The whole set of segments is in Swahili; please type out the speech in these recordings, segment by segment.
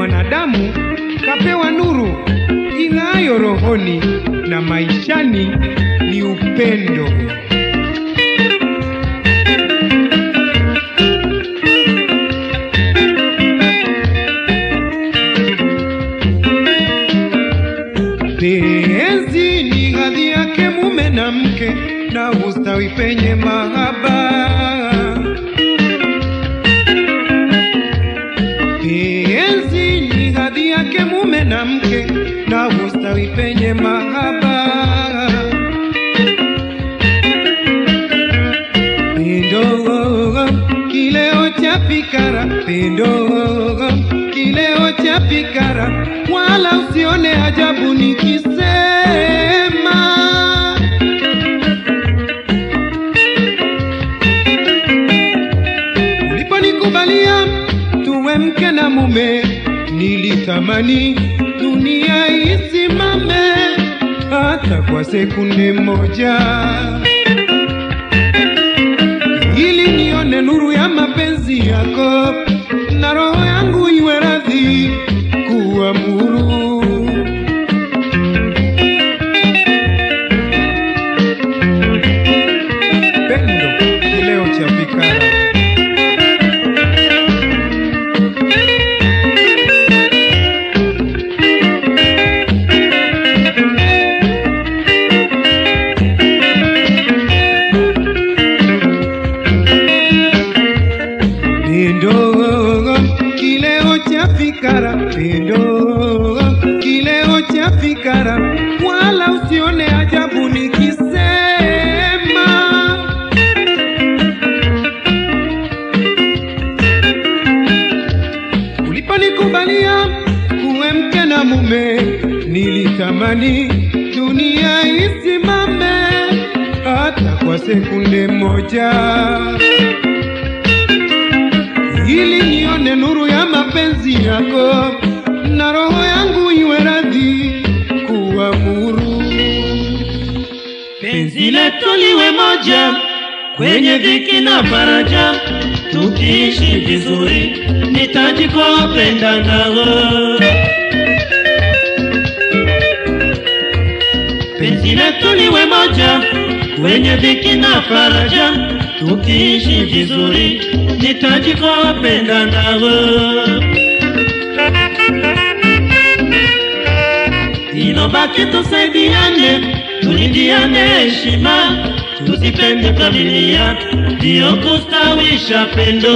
mwanadamu kapewa nuru ing'ayo rohoni na maishani ni upendo. Penzi ni hadhi yake mume na mke na ustawi penye mahaba. Penzi ni hadhi yake mume na mke na ustawi penye mahaba. Pendo kileo cha fikara, pendo kileo cha fikara, wala usione ajabu nikisema uliponikubalia tuwe mke na mume, nilitamani dunia isimame hata kwa sekunde moja ili nione nuru ya mapenzi yako na roho yangu iwe radhi kuamuru. Pendo kileo cha fikara Pendo kileo cha fikara, pendo kileo cha fikara, wala usione ajabu nikisema uliponikubalia kuwe mke na mume, nilitamani dunia isimame hata kwa sekunde moja ili nione nuru ya mapenzi yako na roho yangu iwe radhi kuamuru. penzi letu liwe moja kwenye dhiki na faraja, tukiishi vizuri, nitajikopenda nao. Penzi letu liwe moja kwenye dhiki na faraja, tukiishi vizuri, nitajikopenda nao. Inobaki tusaidiane, tulindiane heshima, tuzipende familia, ndiyo kustawisha pendo.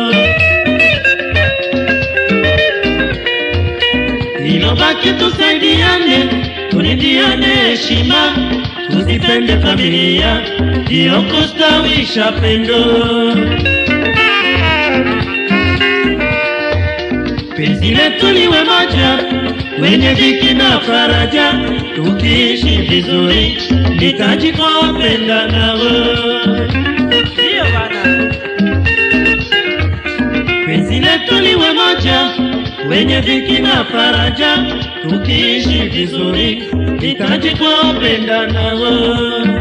Inobaki tusaidiane, tulindiane heshima, tuzipende familia, ndiyo kustawisha pendo. penzi letu liwe moja wenye dhiki na faraja, tukiishi vizuri, nitajikopenda nao. Ndiyo bana, penzi letu liwe moja wenye dhiki na faraja, tukiishi vizuri, nitajikopenda nao.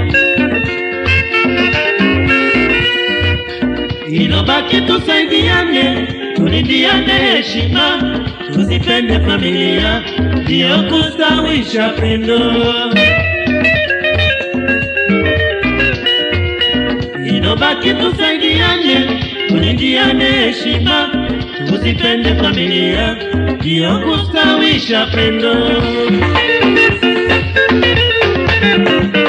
Inobaki tusaidiane, tulindiane heshima, tuzipende familia, ndiyo kustawisha pendo. Inobaki tusaidiane, tulindiane heshima, tuzipende familia, ndiyo kustawisha pendo.